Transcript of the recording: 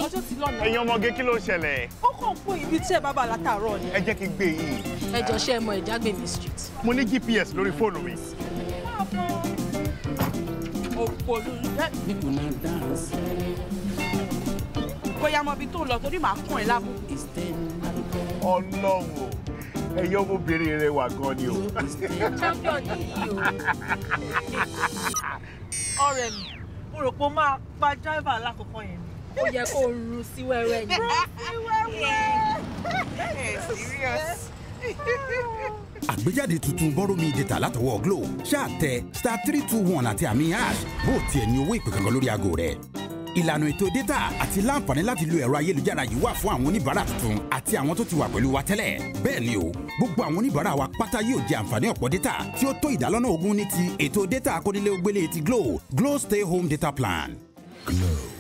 ọjọ́ ti lọ́nà. ẹ̀yin ọmọge kí ló ṣẹlẹ̀ ó kàn fún ibi tí ẹ bá bá látàárọ̀ ni. ẹ jẹ́ kí n gbé yìí ẹ jọ ṣe é mọ ìjágbèmí street. mo ní gps lórí fóònù mi. òpòlù ẹ bóyá mọ ibi tó ń lọ torí màá kún ẹ lábò. ọlọ́run o ẹ̀yin ọmọbìnrin rẹ wà gan ni o. champion nìyí o. ọ̀rẹ́ mi mo rò pé ó máa pa driver alákọ̀ọ́kọ́ yẹn ni. ó yẹ kó o ru sí wẹ́wẹ́ ni. serious. àgbéjáde tuntun bọ́rọ̀ mi data látọwọ́ glo ṣáà tẹ star three two one àti àmì hash bó o tiẹ̀ ní owó ìpè kankan lórí aago rẹ̀ ìlànà ètò data àti láǹfààní láti lo ẹ̀rọ ayélujára yìí wà fún àwọn oníbàárà tuntun àti àwọn tó ti wà pẹ̀lú wa tẹ́lẹ̀ bẹ́ẹ̀ ni o gbogbo àwọn oníbàárà wa pátá yóò jẹ àǹfààní ọ̀pọ̀ data tí ó tó ìdálọ́nà ogún ní ti ètò data akónílé ó gbélé ti glo glo stay home data plan. glo